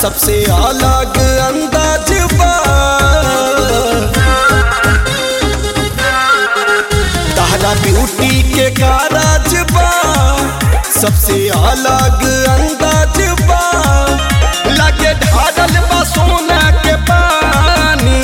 सबसे अलग अंदाज बा तहरा ब्यूटी के कारज बा सबसे अलग अंदाज बा लगे ढारल बा सोना के पानी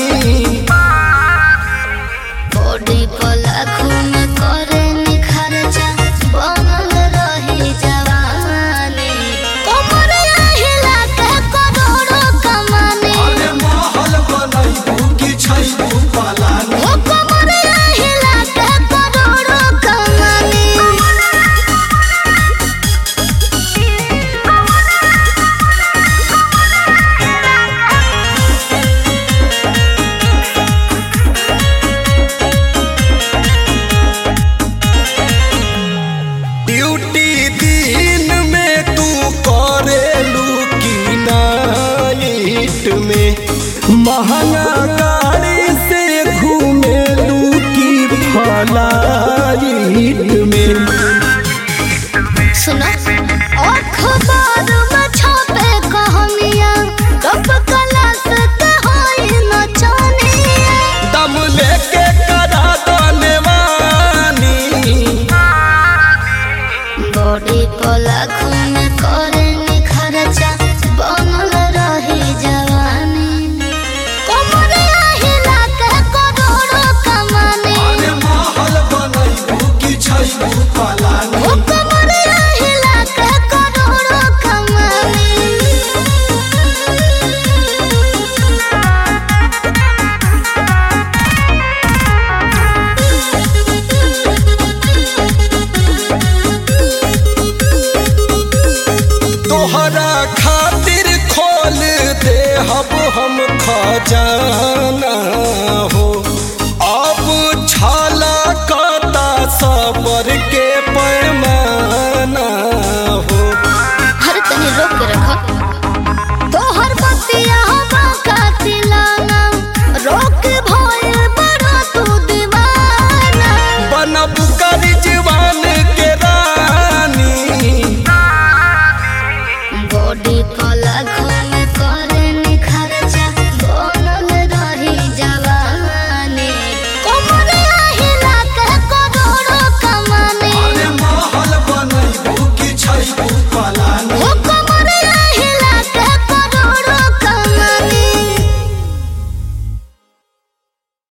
बॉडी पर लाखों में करे निखरचा बनल रही जवानी कमर हिला के करोड़ों कमानी अरे महल बनैबू कि छैबू पलानी ओ कमर हिला के करोड़ों कमानी ड्यूटी दिन में तू करेलू की नाइट में महंगा का